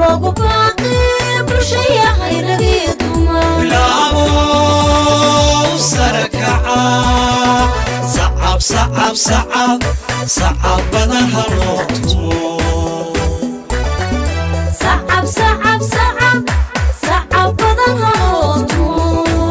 loogu baaqi bulshayahay ragii dumar bilaabow sare kaca sacab sacab sacab sacab badan ha loo tumo sacab sacab sacab sacab badan haloo tumo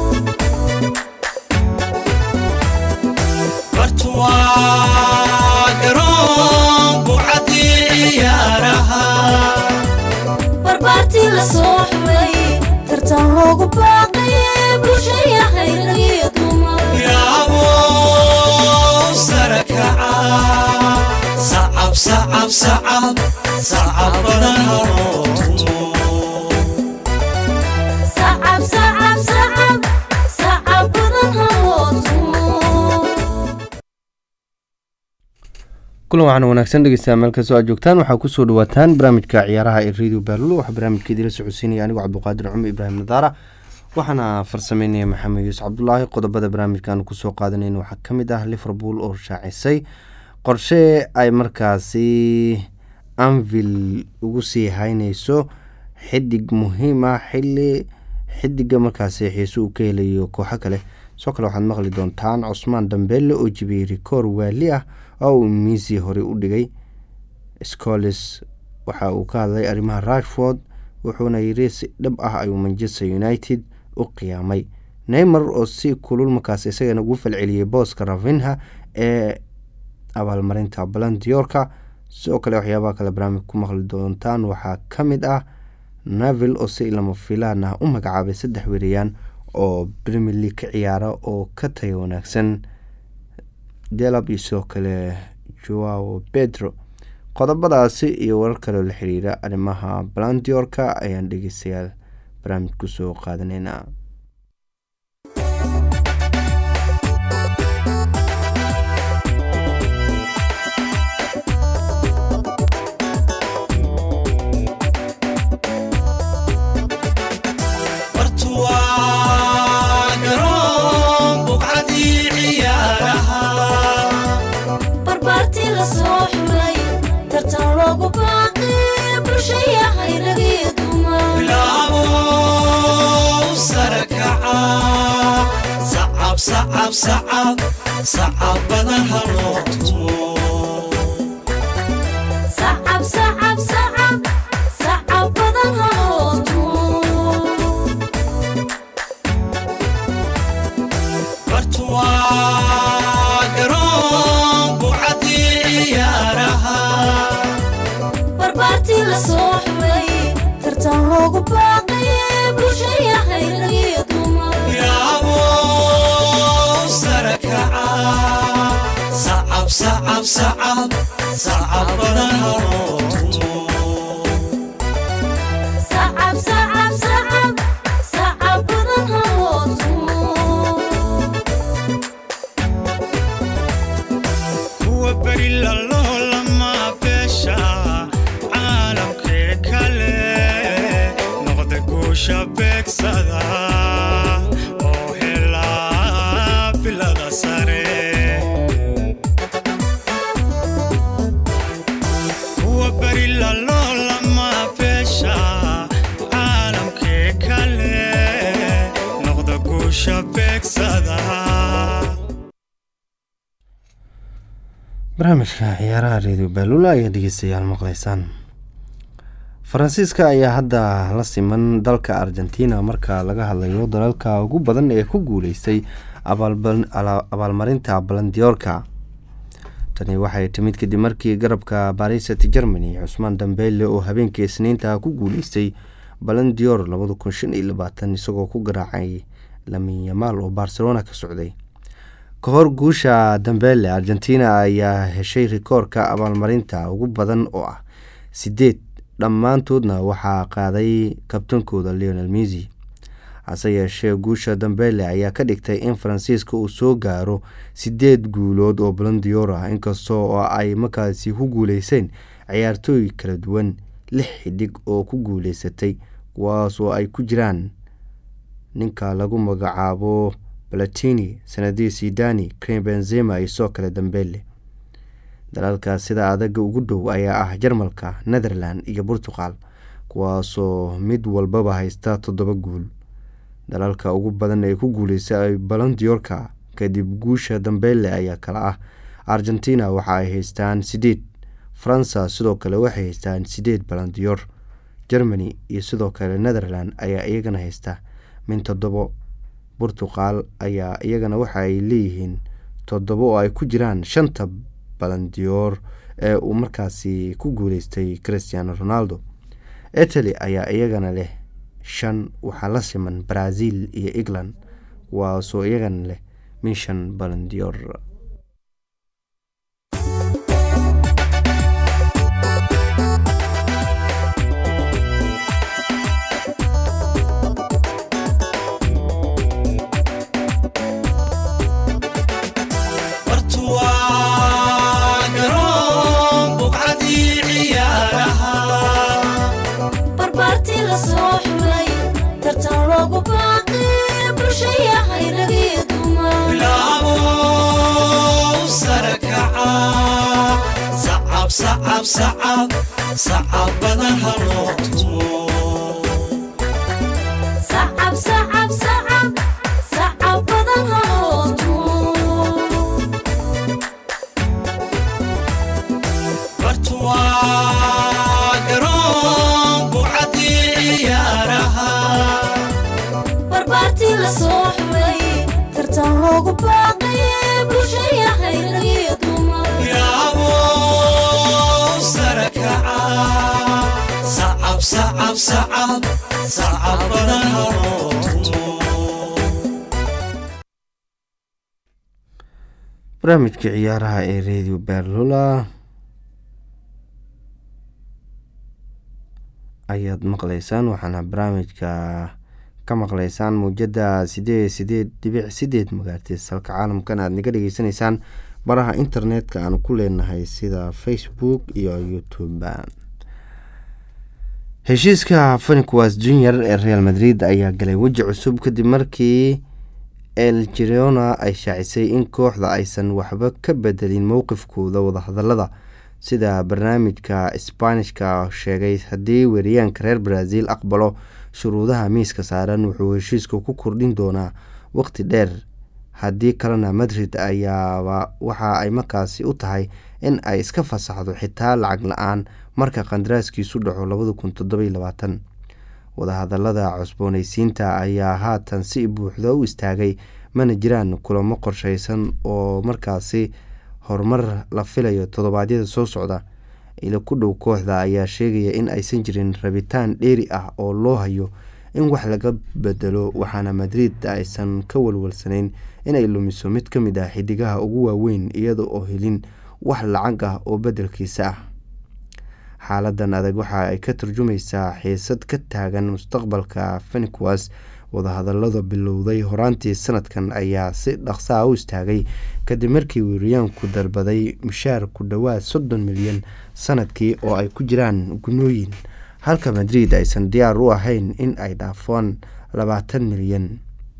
bartuwaa garoon buucadii ciyaaraha barbaartii la soo xulay tartan loogu baaqi bulshayahay ragii dumar bilaabow sare kaca sacab sacab sacab sacab badan ha loo tumo sacab sacab sacab sacab badan haloo tumo kulan waxaana wanaagsan dhegeystayaa meel kastoo aad joogtaan waxaa kusoo dhawaataan barnaamijka ciyaaraha ee radio baalulo waxaa barnaamijka idila socodsiinaya anigoo cabduqaadir cumar ibraahim nadaara waxaana farsameynaya maxamed yuusuf cabdulaahi qodobada barnaamijkan kusoo qaadanayn waxaa ka mid ah liverpool oo shaacisay qorshe ay markaasi anvil ugu sii hayneyso xidig muhiim ah xili xidiga markaasi xiise uu ka helayo kooxo kale sidoo kale waxaad maqli doontaan cusmaan dambeelle oo jibiyey rikoor waali ah oo uu miisi horey u dhigay scoles waxa uu ka hadlay arrimaha rashford wuxuuna yiri si dhab ah ayuu manchester united u qiyaamay neymar oo si kulul markaas isagana ugu falceliyey booska ravinha ee abaalmarinta balandiyorka sidoo kale waxyaabaha kale barnaamij ku maqli doontaan waxaa ka mid ah navel oo si lama filaan ah u magacaabay saddex weerayaan oo premier league ka ciyaara oo ka taga wanaagsan delab iyo sidoo kale joao pedro qodobadaasi iyo warar kaleoo la xiriira arrimaha balandiorka ayaan dhegeystayaal barnaamij kusoo qaadaneynaa bartuwaa garoon buucadii ciyaaraha barbaartii la soo xulay tartan loogu baaqi bulshayahay ragii dumar bilaabow sare kaca sacab sacab sacab sacab badan ha loo tumo sacab sacab sacab sacab badan haloo tumo bartuwaa garoon buucadii ciyaaraha barbaartii la soo xulay tartan loogu baaqi bulshayahay ragii dumar bilaabow sare kaca sacab sacab sacab sacab badan ha loo tumo sacab sacab sacab sacab badan haloo tumo kuwa beri lalolama beesha caalamkee kale noqda guusha beegsada oo helaa bilada sare kuwa beri lalolama beesha caalamkee kale noqda guusha beegsada barnaamijka ciyaaraha radio baalula ayaa dhegeystayaal maqleysaan faransiiska ayaa hadda la siman dalka argentina marka laga hadlayo dalalka ugu badan ee ku guuleystay abaalba- ala- abaalmarinta balandiyoorka tani waxay timid kadib markii garabka baris st germany cusmaan dambeyle oo habeenkii isniinta ku guuleystay balandior labada kun shan iyo labaatan isagoo ku garaacay lamin yamaal oo barcelona ka socday ka hor guusha dambeele argentina ayaa heshay rikoorka abaalmarinta ugu badan oo ah sideed dhammaantoodna waxaa qaaday kabtankooda leonel misi hase yeeshee guusha dambeele ayaa ka dhigtay in faransiiska uu soo gaaro sideed guulood oo balandiyoor ah inkastoo oo ay markaasi ku guuleyseen ciyaartooy kala duwan lix xidig oo ku guuleysatay kuwaas oo ay ku jiraan ninka lagu magacaabo balatini sanadii sidani krim benzema iyo soo kale dambeele dalalka sida adaga ugu dhow ayaa ah jarmalka netherland iyo portugal kuwaasoo mid walbaba haysta toddoba guul dalalka ugu badan ee ku guuleystay balondiyorka kadib guusha dambeyle ayaa kala ah argentina waxa ay haystaan sideed faransa sidoo kale waxay haystaan sideed balondiyor germany iyo sidoo kale netherland ayaa iyagana haysta min toddobo burtuqal ayaa iyagana waxa ay leeyihiin toddobo oo ay ku jiraan shanta balandiyoor ee uu markaasi ku guuleystay christiano ronaldo italy ayaa iyagana leh shan waxaa la siman brazil iyo england kuwaasoo iyagana leh min shan balandiyoor bartuwaa garoon buqcadii ciyaaraha barbaartii la soo xulay tartan loogu baaqay bulshayahay ragii dumar bilaabo sare kaca sacab sacab sacab sacab badan ha loo tumo sacab sacab sacab sacab badan haloo tumo bartuwaa garoon buqcadii ciyaaraha barbaartii la soo xulay tartan loogu baaqay bulshayahay ragii dumar bilaabo sare kaca sacab sacab sacab sacab badan ha loo tumo barnaamijka ciyaaraha ee radio berlula ayaad maqleysaan waxaana barnaamijka ka maqleysaan muujada sideed sideed dhibic sideed magaartiis halka caalamkan aad naga dhageysanaysaan baraha internetka aan ku leenahay sida facebook iyo youtube heshiiska faniqwas junior ee real madrid ayaa galay weji cusub kadib markii el girona ay shaacisay in kooxda aysan waxba ka bedelin mowqifkooda wadahadalada sida barnaamijka sbaanishka sheegay haddii weeryaanka reer brazil aqbalo shuruudaha miiska saaran wuxuu heshiiska ku kordhin doonaa waqti dheer haddii kalena madrid ayaaba waxa ay markaasi u tahay in ay iska fasaxdo xitaa lacag la-aan marka qandaraaskiisu dhaco labada kun toddoby labaatan wadahadalada cusbooneysiinta ayaa haatan si buuxda u istaagay mana jiraan kulamo qorsheysan oo markaasi horumar la filayo toddobaadyada soo socda ila ku dhow kooxda ayaa sheegaya in aysan jirin rabitaan dheeri ah oo loo hayo in wax laga bedelo waxaana madrid aysan ka walwalsanayn inay lumiso mid ka mid ah xidigaha ugu waaweyn iyada oo helin wax lacag ah oo bedelkiisa ah xaaladan adag waxa ay ka turjumaysaa xiisad ka taagan mustaqbalka feniqwas wadahadalada bilowday horaantii sanadkan ayaa si dhaqsaa u istaagay kadib markii weeryaanku dalbaday mushaar ku dhowaad soddon milyan sanadkii oo ay ku jiraan gunooyin halka madrid aysan diyaar u ahayn in ay dhaafaan labaatan milyan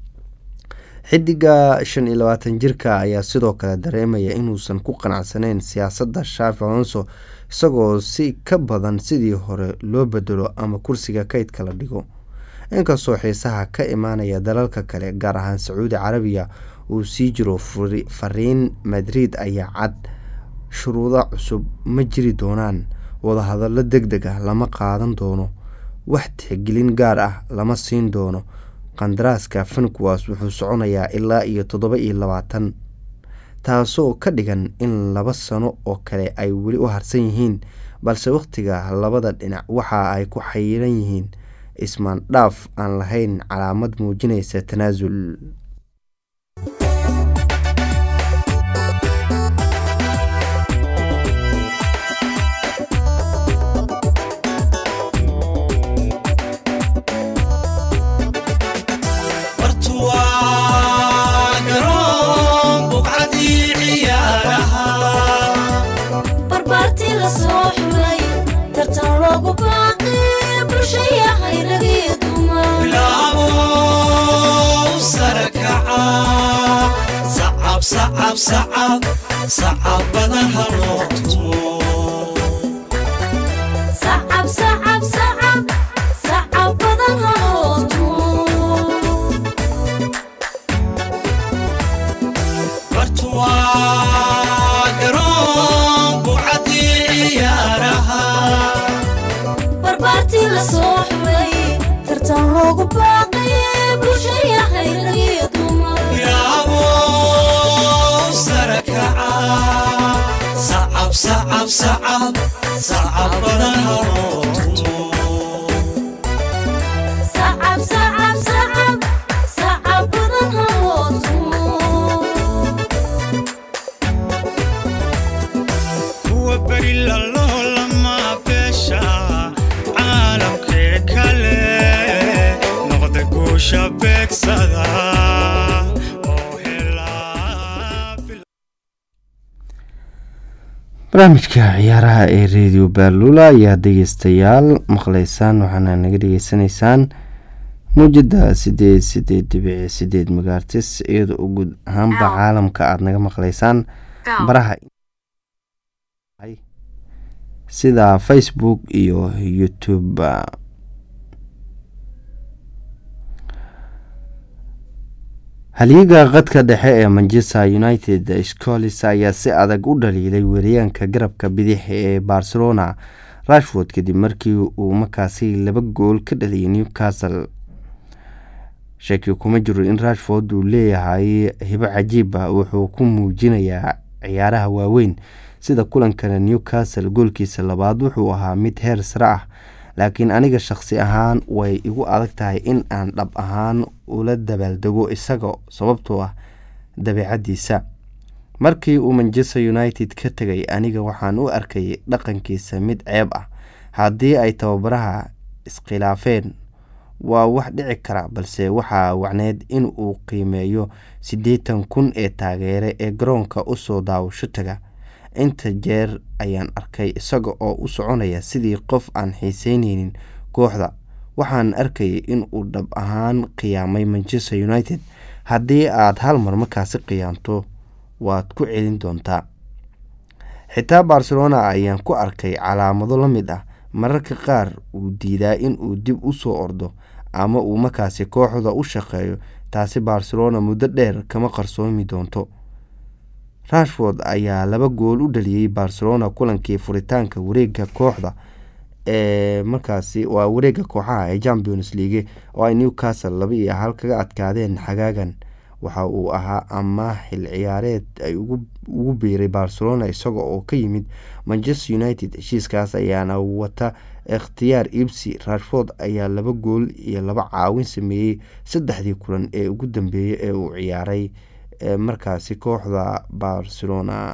xidiga shan iyo labaatan jirka ayaa sidoo kale dareemaya inuusan ku qanacsaneyn siyaasadda shaafi alonso isagoo si ka badan sidii hore loo bedelo ama kursiga kaydka la dhigo inkastoo xiisaha ka imaanaya dalalka kale gaar ahaan sacuudi carabiya uu sii jiro fariin madrid ayaa cad shuruudo cusub ma jiri doonaan wadahadallo deg deg ah lama qaadan doono wax tixgelin gaar ah lama siin doono qandaraaska fenqwas wuxuu soconayaa ilaa iyo toddoba iyo labaatan taasoo ka dhigan in laba sano oo kale ay weli u harsan yihiin balse wakhtiga labada dhinac waxa ay ku xayiran yihiin ismaan dhaaf aan lahayn calaamad muujinaysa tanaasul bartuwaa garoon buqcadii ciyaaraha barbaartii la soo xulay tartan loogu baaqay bulshayahay ragii dumar bilaabo sare kaca sacab sacab sacab sacab badan ha loo tumo sacab sacab sacab sacab sacab badan haloo tumo sacab sacab sacab sacab badan haloo tumo kuwa beri laloolama beesha caalamkee kale noqda guusha beegsada oo helaa bil- barnaamijka ciyaaraha ee radio baalula ayaa dhegeystayaal maqleysaan waxaana naga dhegeysanaysaan muujada sideed sideed dhibici sideed magaartis iyadoo u guud ahaanba caalamka aada naga maqleysaan baraha sida facebook iyo youtube halyiga qadka dhexe ee manchester united scolis ayaa si adag u dhaliilay weeryaanka garabka bidix ee barcelona rashford kadib markii uu markaasi laba gool ka dhaliyay newcastle shaki kuma jiro in rashford uu leeyahay hibo cajiib ah wuxuu ku muujinayaa ciyaaraha waaweyn sida kulankana newcastle goolkiisa labaad wuxuu ahaa mid heer sare ah laakiin aniga shaqsi ahaan way igu adag tahay in aan dhab ahaan ula dabaaldego isaga sababtoo ah dabeecadiisa markii uu manchester united ka tegay aniga waxaan u arkay dhaqankiisa mid ceeb ah haddii ay tababaraha iskhilaafeen waa wax dhici kara balse waxaa wacneed in uu qiimeeyo siddeetan kun ee taageere ee garoonka usoo daawasho taga inta jeer ayaan arkay isaga oo u soconaya sidii qof aan xiiseyneynin kooxda waxaan arkayay in uu dhab ahaan qiyaamay manchester united haddii aad hal mar markaasi qiyaamto waad ku celin doontaa xitaa barcelona ayaan ku arkay calaamado la mid ah mararka qaar uu diidaa in uu dib u soo ordo ama uu markaasi kooxda u shaqeeyo taasi barcelona muddo dheer kama qarsoomi doonto rashford ayaa laba gool u dhaliyey barcelona kulankii furitaanka wareega kooxda ee markaasi waa wareega kooxaha ee champions league oo ay newcastle laba iyo hal kaga adkaadeen xagaagan waxa uu ahaa ama xil ciyaareed ay ugu biiray barcelona isaga oo ka yimid manchester united heshiiskaas ayaana wata ikhtiyaar ibsi rashford ayaa laba gool iyo laba caawin sameeyey saddexdii kulan ee ugu dambeeyey ee uu ciyaaray markaasi kooxda barcelona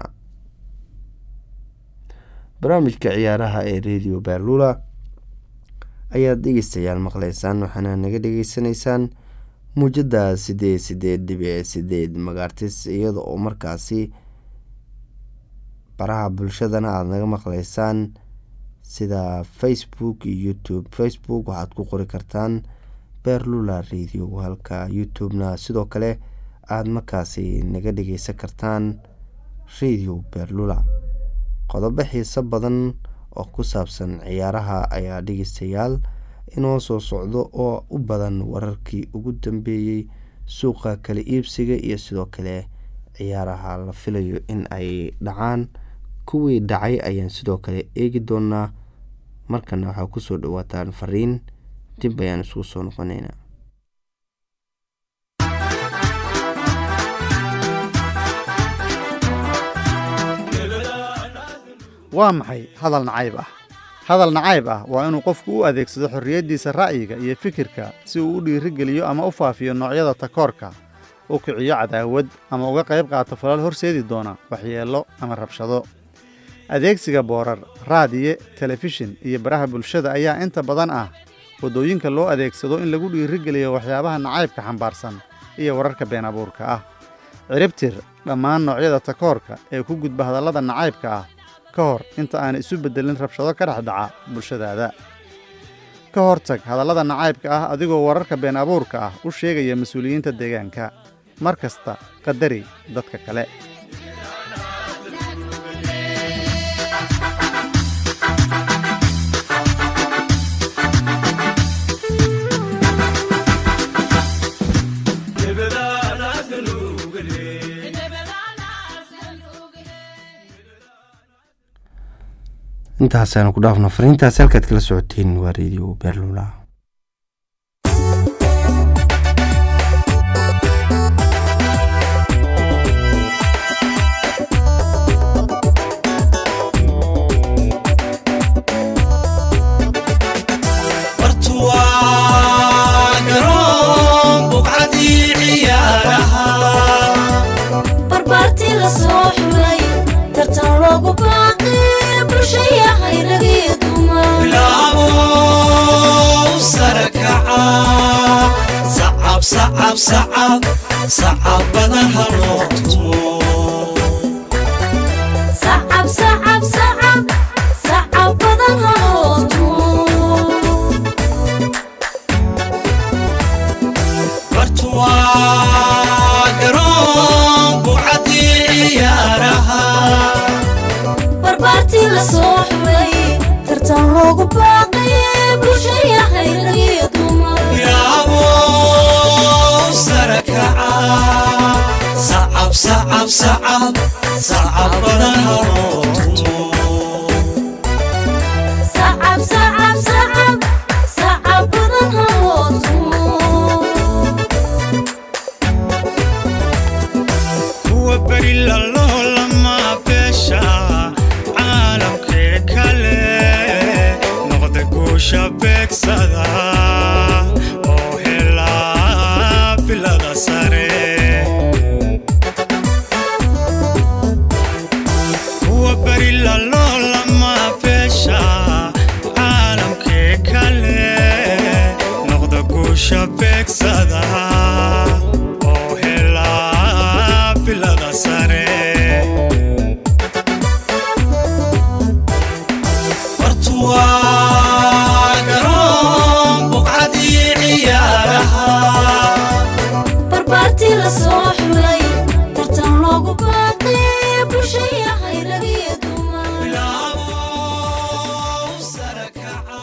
barnaamijka ciyaaraha ee radio berlula ayaad dhegeystayaal maqleysaan waxaana naga dhegeysanaysaan muujada sideed sideed dhibic sideed magaartis iyada oo markaasi baraha bulshadana aada naga maqleysaan sida facebook iyo youtube facebook waxaad ku qori kartaan berlula radio halka youtube-na sidoo kale aada markaasi naga dhegeysan kartaan radio berlula qodobo xiiso badan oo ku saabsan ciyaaraha ayaa dhegeystayaal inoo soo socdo oo u badan wararkii ugu dambeeyey suuqa kala iibsiga iyo sidoo kale ciyaaraha la filayo in ay dhacaan kuwii dhacay ayaan sidoo kale eegi doonaa markana waxaa kusoo dhawaataan fariin dib ayaan isugu soo noqoneynaa waa maxay hadal nacayb ah hadal nacayb ah waa inuu qofku u adeegsado xorriyaddiisa ra'yiga iyo fikirka si uu u dhiirigeliyo ama u faafiyo noocyada takoorka u kiciyo cadaawad ama uga qayb qaato falal horseedi doona waxyeello ama rabshado adeegsiga boorar raadiye telefishin iyo baraha bulshada ayaa inta badan ah waddooyinka loo adeegsado in lagu dhiirigeliyo waxyaabaha nacaybka xambaarsan iyo wararka been abuurka ah ciribtir dhammaan noocyada takoorka ee ku gudba hadallada nacaybka ah ka hor inta aan isu beddelin rabshado ka dhex dhaca bulshadaada ka hortag hadallada nacaybka ah adigoo wararka been abuurka ah u sheegaya mas-uuliyiinta deegaanka mar kasta qadari dadka kale intaasaan ku dhaafno fariintaasi halkaad kala socoteen waa radio berlula la soo xulay tartan loogu baaqay bulshayahay rag iyo dumar bilaabo sare kaca sacab sacab sacab sacab badan ha loo tumo sacab sacab sacab sacab badan haloo tumo bartu waa garoon bucadii ciyaaraha barbaartii la soo xulay tartan loogu baaqay bulshayahay rag iyo dumar bilaabo sare kaca sacab sacab sacab sacab badan ha loo tumo sacab sacab sacab sacab badan haloo tumo kuwa beri laloo lama beesha caalamkee kale noqda guusha beegsada oo helaa bilada sare kuwa beri laloo lama beesha caalamkee kale noqda guusha beegsada oo helaa bilada sare bartu waa garoon bucadii ciyaaraha barbaartii la soo xulay tartan loogu baaqay bulshayahay rag iyo dumar bilaabo sare kaca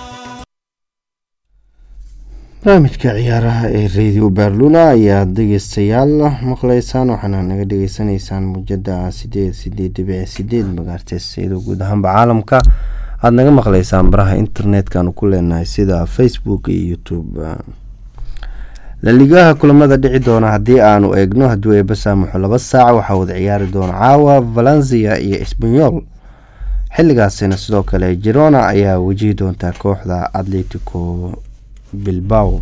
barnaamijka ciyaaraha ee radio berlula ayaad dhegeystayaal maqleysaan waxaana naga dhegeysanaysaan muujada sideed sideed dhibic sideed magaartees iyadoo guud ahaanba caalamka aada naga maqleysaan baraha internetkanu ku leenahay sida facebook iyo youtube laligaha kulamada dhici doona haddii aanu eegno haddii eeba saamuxo laba saac waxaa wada ciyaari doona caawa valencia iyo esbanyol xiligaasina sidoo kale girona ayaa wajihi doontaa kooxda atletico bilbao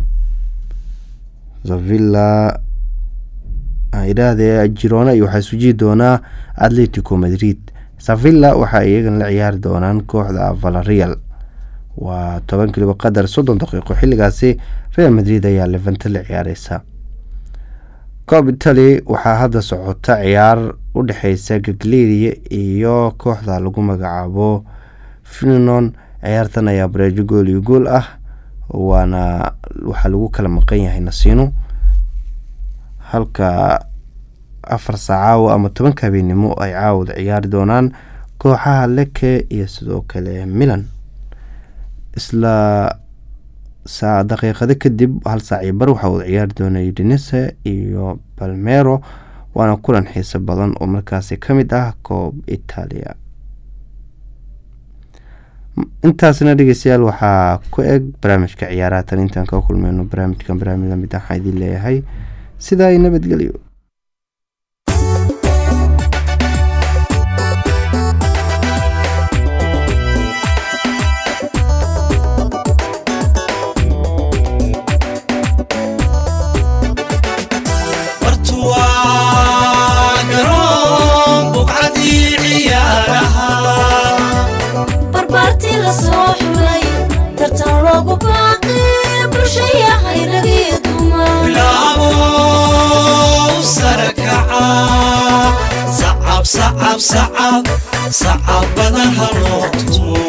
zavilla idhaahdee girona iyo waxaa iswajihi doonaa atletico madrid sevilla waxaa iyagana la ciyaari doonaan kooxda valarial waa toban kiliba qadar soddon daqiiqo xiligaasi real madrid ayaa levante la ciyaareysa coob italy waxaa hadda socota ciyaar u dhexeysa gagleria iyo kooxda lagu magacaabo fininon ciyaartan ayaa bareejo gool iyo gool ah waana waxaa lagu kala maqan yahay nasiino halka afar saacawa ama tobanka habeenimo ay caawada ciyaari doonaan kooxaha leke iyo sidoo kale milan isla saa daqiiqado kadib hal saac iyo bar waxaa wada ciyaari doona udinese iyo balmero waana kulan xiiso badan oo markaasi ka mid ah koob italia intaasna dhegeystayaal waxaa ku eg barnaamijka ciyaaraha tan intaan ka kulmeyno barnaamijkan barnaamij lamid waxaa idin leeyahay sidaa i nabadgelyo bartu waa garoon bucadii ciyaaraha barbaartii la soo xulay tartan loogu baaqay bulshayahay rag iyo dumar bilaabo sare kaca sacab sacab sacab sacab badan ha loo tumo